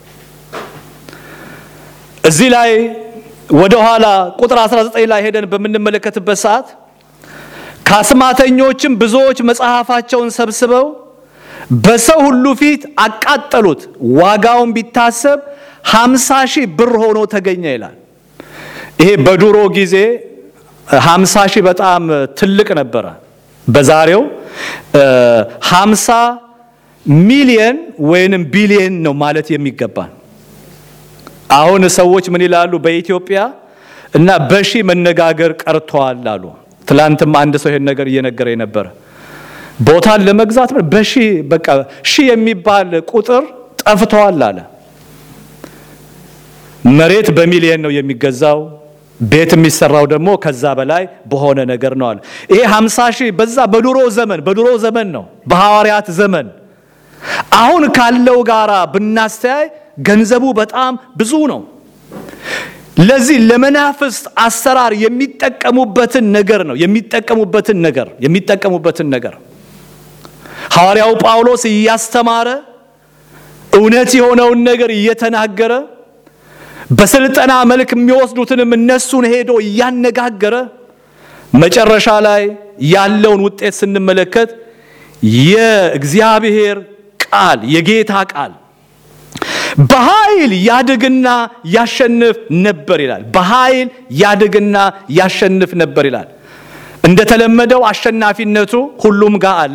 እዚህ ላይ ወደ ኋላ ቁጥር 19 ላይ ሄደን በምንመለከትበት ሰዓት ከአስማተኞችም ብዙዎች መጽሐፋቸውን ሰብስበው በሰው ሁሉ ፊት አቃጠሉት፣ ዋጋውን ቢታሰብ ሃምሳ ሺህ ብር ሆኖ ተገኘ ይላል። ይሄ በድሮ ጊዜ ሀምሳ ሺህ በጣም ትልቅ ነበረ። በዛሬው ሀምሳ ሚሊየን ወይንም ቢሊየን ነው ማለት የሚገባን። አሁን ሰዎች ምን ይላሉ? በኢትዮጵያ እና በሺ መነጋገር ቀርተዋል አሉ። ትላንትም አንድ ሰው ይሄን ነገር እየነገረኝ ነበረ። ቦታን ለመግዛት በሺ በቃ ሺ የሚባል ቁጥር ጠፍተዋል አለ። መሬት በሚሊየን ነው የሚገዛው። ቤት የሚሰራው ደግሞ ከዛ በላይ በሆነ ነገር ነው አለ። ይሄ 50 ሺህ በዛ በድሮ ዘመን በድሮ ዘመን ነው በሐዋርያት ዘመን። አሁን ካለው ጋራ ብናስተያይ ገንዘቡ በጣም ብዙ ነው። ለዚህ ለመናፍስት አሰራር የሚጠቀሙበትን ነገር ነው የሚጠቀሙበትን ነገር የሚጠቀሙበትን ነገር ሐዋርያው ጳውሎስ እያስተማረ እውነት የሆነውን ነገር እየተናገረ በስልጠና መልክ የሚወስዱትንም እነሱን ሄዶ እያነጋገረ መጨረሻ ላይ ያለውን ውጤት ስንመለከት የእግዚአብሔር ቃል የጌታ ቃል በኃይል ያድግና ያሸንፍ ነበር ይላል። በኃይል ያድግና ያሸንፍ ነበር ይላል። እንደተለመደው አሸናፊነቱ ሁሉም ጋር አለ።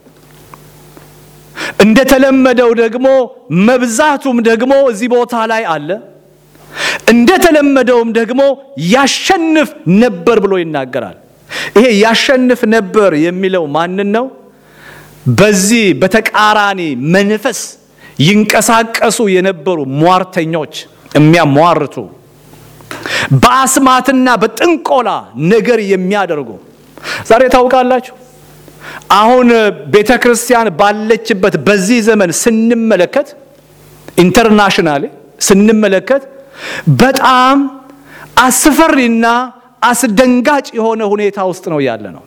እንደተለመደው ደግሞ መብዛቱም ደግሞ እዚህ ቦታ ላይ አለ። እንደተለመደውም ደግሞ ያሸንፍ ነበር ብሎ ይናገራል። ይሄ ያሸንፍ ነበር የሚለው ማንን ነው? በዚህ በተቃራኒ መንፈስ ይንቀሳቀሱ የነበሩ ሟርተኞች፣ የሚያሟርቱ በአስማትና በጥንቆላ ነገር የሚያደርጉ ዛሬ ታውቃላችሁ። አሁን ቤተ ክርስቲያን ባለችበት በዚህ ዘመን ስንመለከት ኢንተርናሽናል ስንመለከት በጣም አስፈሪና አስደንጋጭ የሆነ ሁኔታ ውስጥ ነው ያለ ነው።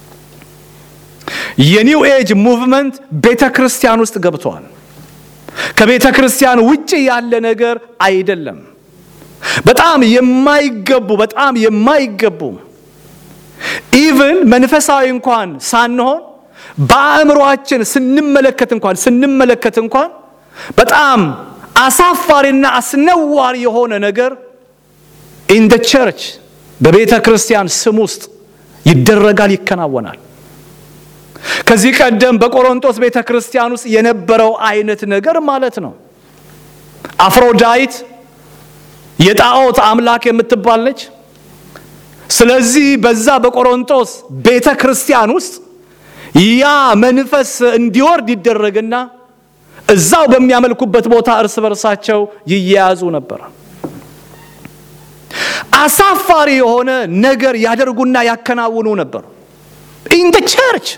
የኒው ኤጅ ሙቭመንት ቤተ ክርስቲያን ውስጥ ገብቷል። ከቤተ ክርስቲያን ውጭ ያለ ነገር አይደለም። በጣም የማይገቡ በጣም የማይገቡ ኢቭን መንፈሳዊ እንኳን ሳንሆን በአእምሯችን ስንመለከት እንኳን ስንመለከት እንኳን በጣም አሳፋሪና አስነዋሪ የሆነ ነገር ኢን ደ ቸርች በቤተ ክርስቲያን ስም ውስጥ ይደረጋል፣ ይከናወናል። ከዚህ ቀደም በቆሮንቶስ ቤተ ክርስቲያን ውስጥ የነበረው አይነት ነገር ማለት ነው። አፍሮዳይት የጣዖት አምላክ የምትባል ነች። ስለዚህ በዛ በቆሮንቶስ ቤተ ክርስቲያን ውስጥ ያ መንፈስ እንዲወርድ ይደረግና እዛው በሚያመልኩበት ቦታ እርስ በርሳቸው ይያያዙ ነበር። አሳፋሪ የሆነ ነገር ያደርጉና ያከናውኑ ነበር። ኢን ደ ቸርች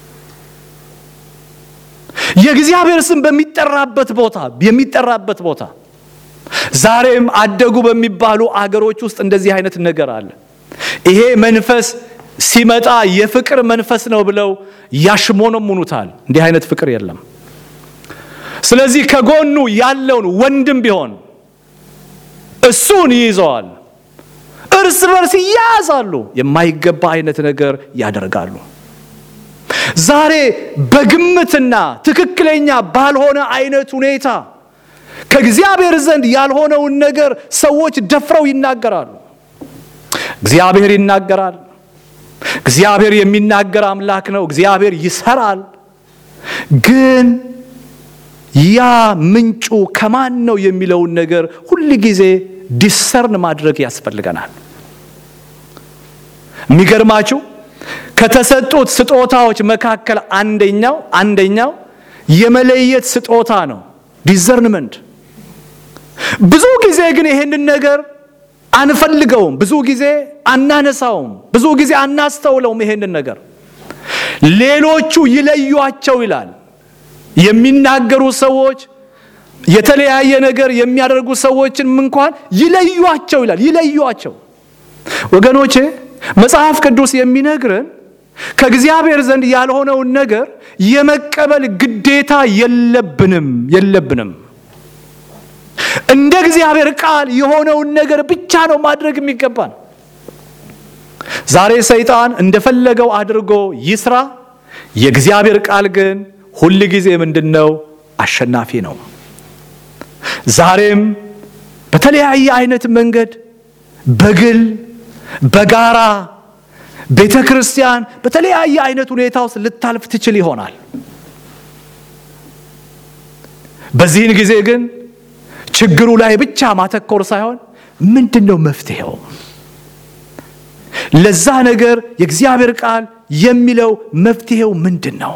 የእግዚአብሔር ስም በሚጠራበት ቦታ የሚጠራበት ቦታ ዛሬም አደጉ በሚባሉ አገሮች ውስጥ እንደዚህ አይነት ነገር አለ። ይሄ መንፈስ ሲመጣ የፍቅር መንፈስ ነው ብለው ያሽሞነሙኑታል። እንዲህ አይነት ፍቅር የለም። ስለዚህ ከጎኑ ያለውን ወንድም ቢሆን እሱን ይይዘዋል። እርስ በርስ ይያያዛሉ። የማይገባ አይነት ነገር ያደርጋሉ። ዛሬ በግምትና ትክክለኛ ባልሆነ አይነት ሁኔታ ከእግዚአብሔር ዘንድ ያልሆነውን ነገር ሰዎች ደፍረው ይናገራሉ። እግዚአብሔር ይናገራል። እግዚአብሔር የሚናገር አምላክ ነው። እግዚአብሔር ይሰራል። ግን ያ ምንጩ ከማን ነው የሚለውን ነገር ሁል ጊዜ ዲሰርን ማድረግ ያስፈልገናል። የሚገርማችሁ ከተሰጡት ስጦታዎች መካከል አንደኛው አንደኛው የመለየት ስጦታ ነው፣ ዲዘርንመንት። ብዙ ጊዜ ግን ይሄንን ነገር አንፈልገውም፣ ብዙ ጊዜ አናነሳውም፣ ብዙ ጊዜ አናስተውለውም። ይሄንን ነገር ሌሎቹ ይለዩአቸው ይላል። የሚናገሩ ሰዎች የተለያየ ነገር የሚያደርጉ ሰዎችን እንኳን ይለዩአቸው ይላል። ይለዩአቸው ወገኖቼ፣ መጽሐፍ ቅዱስ የሚነግረን ከእግዚአብሔር ዘንድ ያልሆነውን ነገር የመቀበል ግዴታ የለብንም የለብንም። እንደ እግዚአብሔር ቃል የሆነውን ነገር ብቻ ነው ማድረግ የሚገባን። ዛሬ ሰይጣን እንደፈለገው አድርጎ ይስራ፣ የእግዚአብሔር ቃል ግን ሁል ጊዜ ምንድን ነው? አሸናፊ ነው። ዛሬም በተለያየ አይነት መንገድ በግል በጋራ ቤተ ክርስቲያን በተለያየ አይነት ሁኔታ ውስጥ ልታልፍ ትችል ይሆናል። በዚህን ጊዜ ግን ችግሩ ላይ ብቻ ማተኮር ሳይሆን ምንድን ነው መፍትሄው? ለዛ ነገር የእግዚአብሔር ቃል የሚለው መፍትሄው ምንድን ነው?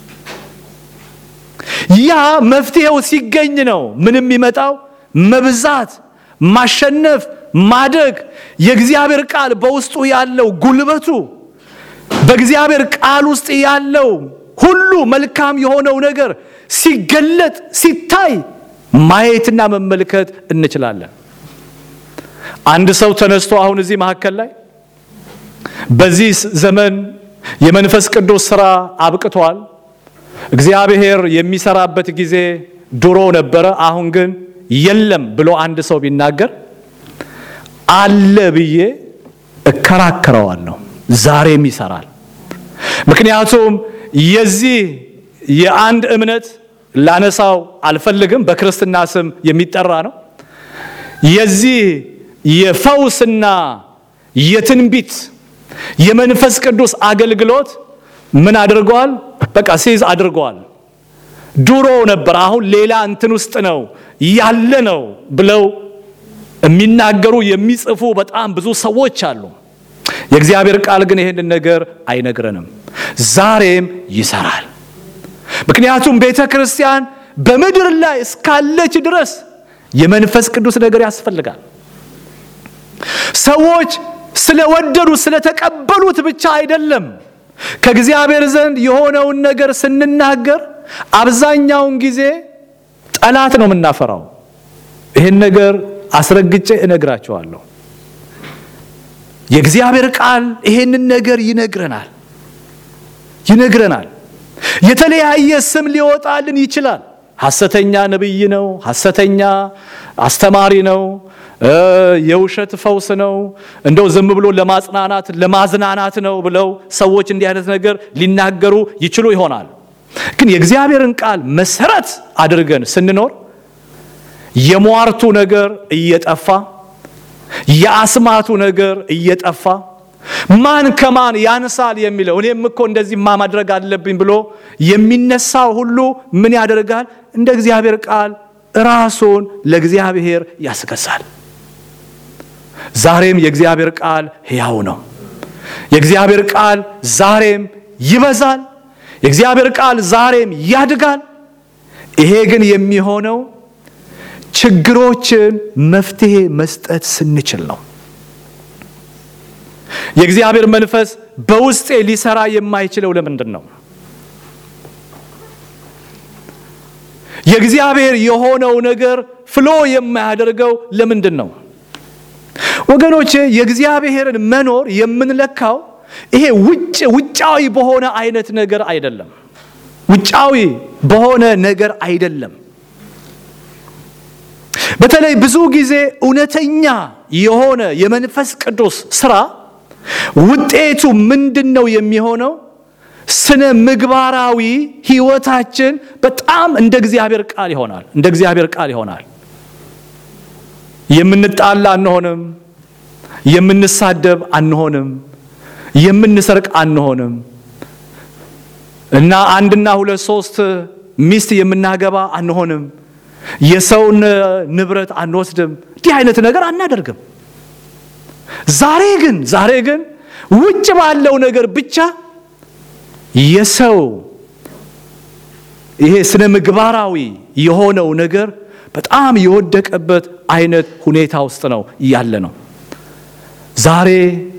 ያ መፍትሄው ሲገኝ ነው ምን የሚመጣው? መብዛት፣ ማሸነፍ፣ ማደግ፣ የእግዚአብሔር ቃል በውስጡ ያለው ጉልበቱ፣ በእግዚአብሔር ቃል ውስጥ ያለው ሁሉ መልካም የሆነው ነገር ሲገለጥ ሲታይ ማየትና መመልከት እንችላለን። አንድ ሰው ተነስቶ አሁን እዚህ መካከል ላይ በዚህ ዘመን የመንፈስ ቅዱስ ሥራ አብቅቷል፣ እግዚአብሔር የሚሰራበት ጊዜ ድሮ ነበረ፣ አሁን ግን የለም ብሎ አንድ ሰው ቢናገር አለ ብዬ እከራከረዋለሁ። ዛሬም ይሰራል። ምክንያቱም የዚህ የአንድ እምነት ላነሳው አልፈልግም፣ በክርስትና ስም የሚጠራ ነው። የዚህ የፈውስና የትንቢት የመንፈስ ቅዱስ አገልግሎት ምን አድርገዋል? በቃ ሲዝ አድርገዋል። ድሮ ነበር፣ አሁን ሌላ እንትን ውስጥ ነው ያለ ነው ብለው የሚናገሩ የሚጽፉ በጣም ብዙ ሰዎች አሉ። የእግዚአብሔር ቃል ግን ይህንን ነገር አይነግረንም። ዛሬም ይሰራል። ምክንያቱም ቤተ ክርስቲያን በምድር ላይ እስካለች ድረስ የመንፈስ ቅዱስ ነገር ያስፈልጋል። ሰዎች ስለወደዱት ስለተቀበሉት ብቻ አይደለም። ከእግዚአብሔር ዘንድ የሆነውን ነገር ስንናገር አብዛኛውን ጊዜ ጠላት ነው የምናፈራው። ይህን ነገር አስረግጬ እነግራቸዋለሁ። የእግዚአብሔር ቃል ይሄንን ነገር ይነግረናል ይነግረናል። የተለያየ ስም ሊወጣልን ይችላል። ሐሰተኛ ነቢይ ነው፣ ሐሰተኛ አስተማሪ ነው፣ የውሸት ፈውስ ነው፣ እንደው ዝም ብሎ ለማጽናናት ለማዝናናት ነው ብለው ሰዎች እንዲህ አይነት ነገር ሊናገሩ ይችሉ ይሆናል። ግን የእግዚአብሔርን ቃል መሰረት አድርገን ስንኖር የሟርቱ ነገር እየጠፋ የአስማቱ ነገር እየጠፋ ማን ከማን ያንሳል የሚለው እኔም እኮ እንደዚህ ማ ማድረግ አለብኝ ብሎ የሚነሳው ሁሉ ምን ያደርጋል? እንደ እግዚአብሔር ቃል ራሱን ለእግዚአብሔር ያስገዛል። ዛሬም የእግዚአብሔር ቃል ሕያው ነው። የእግዚአብሔር ቃል ዛሬም ይበዛል። የእግዚአብሔር ቃል ዛሬም ያድጋል። ይሄ ግን የሚሆነው ችግሮችን መፍትሄ መስጠት ስንችል ነው። የእግዚአብሔር መንፈስ በውስጤ ሊሰራ የማይችለው ለምንድን ነው? የእግዚአብሔር የሆነው ነገር ፍሎ የማያደርገው ለምንድን ነው? ወገኖቼ የእግዚአብሔርን መኖር የምንለካው ይሄ ውጭ ውጫዊ በሆነ አይነት ነገር አይደለም። ውጫዊ በሆነ ነገር አይደለም። በተለይ ብዙ ጊዜ እውነተኛ የሆነ የመንፈስ ቅዱስ ስራ ውጤቱ ምንድን ነው የሚሆነው? ስነ ምግባራዊ ህይወታችን በጣም እንደ እግዚአብሔር ቃል ይሆናል። እንደ እግዚአብሔር ቃል ይሆናል። የምንጣላ አንሆንም። የምንሳደብ አንሆንም። የምንሰርቅ አንሆንም እና አንድና ሁለት ሶስት ሚስት የምናገባ አንሆንም። የሰውን ንብረት አንወስድም። እንዲህ አይነት ነገር አናደርግም። ዛሬ ግን ዛሬ ግን ውጭ ባለው ነገር ብቻ የሰው ይሄ ስነ ምግባራዊ የሆነው ነገር በጣም የወደቀበት አይነት ሁኔታ ውስጥ ነው ያለ ነው። ዛሬ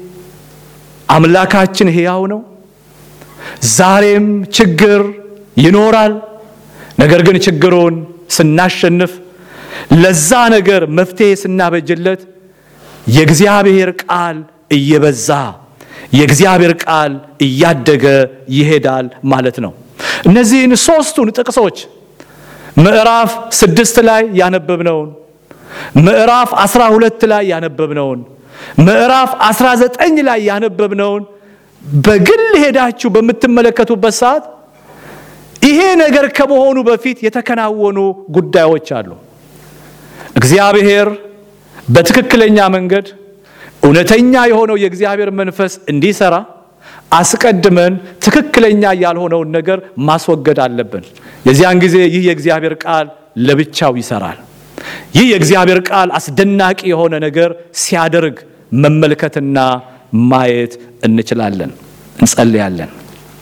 አምላካችን ሕያው ነው። ዛሬም ችግር ይኖራል። ነገር ግን ችግሩን ስናሸንፍ ለዛ ነገር መፍትሄ ስናበጅለት የእግዚአብሔር ቃል እየበዛ የእግዚአብሔር ቃል እያደገ ይሄዳል ማለት ነው። እነዚህን ሦስቱን ጥቅሶች ምዕራፍ ስድስት ላይ ያነበብነውን፣ ምዕራፍ አስራ ሁለት ላይ ያነበብነውን፣ ምዕራፍ አስራ ዘጠኝ ላይ ያነበብነውን በግል ሄዳችሁ በምትመለከቱበት ሰዓት ይሄ ነገር ከመሆኑ በፊት የተከናወኑ ጉዳዮች አሉ። እግዚአብሔር በትክክለኛ መንገድ እውነተኛ የሆነው የእግዚአብሔር መንፈስ እንዲሰራ አስቀድመን ትክክለኛ ያልሆነውን ነገር ማስወገድ አለብን። የዚያን ጊዜ ይህ የእግዚአብሔር ቃል ለብቻው ይሰራል። ይህ የእግዚአብሔር ቃል አስደናቂ የሆነ ነገር ሲያደርግ መመልከትና ማየት እንችላለን። እንጸልያለን።